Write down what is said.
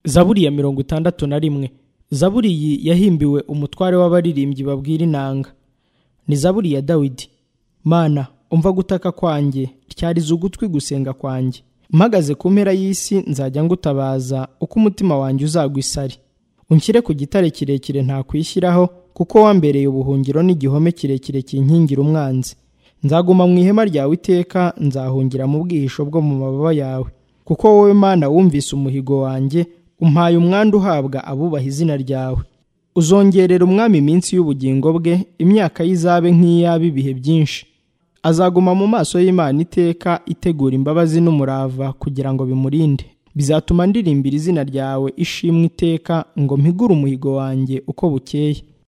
zaburi ya mirongo itandatu na rimwe zaburi iyi yahimbiwe umutware w'abaririmbyi babwira inanga ni zaburi ya dawidi mana umva gutaka kwanjye ryariza ugutwi gusenga kwanjye mpagaze ku mpera y'isi nzajya ngutabaza uko umutima wanjye uzagwisari unshyire ku gitare kirekire ntakwishyiraho kuko wambereye ubuhungiro n'igihome kirekire kinkingira umwanzi nzaguma mu ihema ryawe iteka nzahungira mu bwihisho bwo mu mababa yawe kuko wowe mana wumvise umuhigo wanjye umpaye umwanda uhabwa abubaha izina ryawe uzongerera umwami iminsi y'ubugingo bwe imyaka y'izabe nk'iyaba ibihe byinshi azaguma mu maso y'imana iteka itegura imbabazi n'umurava kugira ngo bimurinde bizatuma ndirimbira izina ryawe ishimwe iteka ngo mpigure umuhigo wanjye uko bukeye